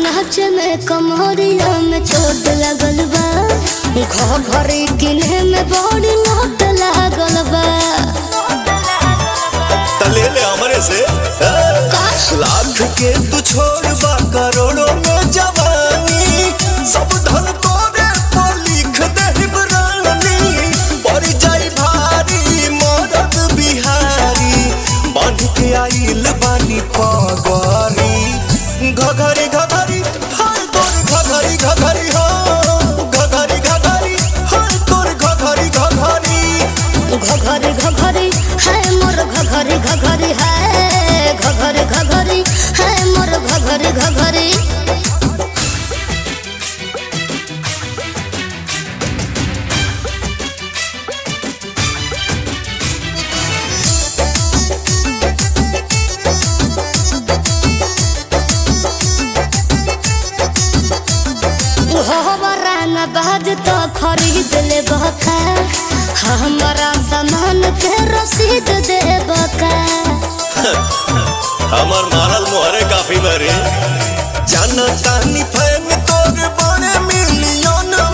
नाच में कमरिया में चोट लगल बा घर घरे किने में बड़ी लोट लागल बा तले ले हमरे से ए? लाख के तू छोड़ बा करोड़ों में जवानी सब धन तोरे पर लिख दे रानी पड़ जाई भारी मरद बिहारी बांध के आइल बानी पगरी घघरी घघरी हाय तोर घघरी घघरी हो घघरी घघरी हाय तोर घघरी घघरी घघरे घघरे है मोर घघरे घघरे है घघरे घघरे है मोर घघरे घघरे हमारा न बाज तो खरीद ले बका हमारा सामान के रसीद दे बका हमर मारल मोहरे काफी बरे जाना तानी फैन तोर बड़े मिलियन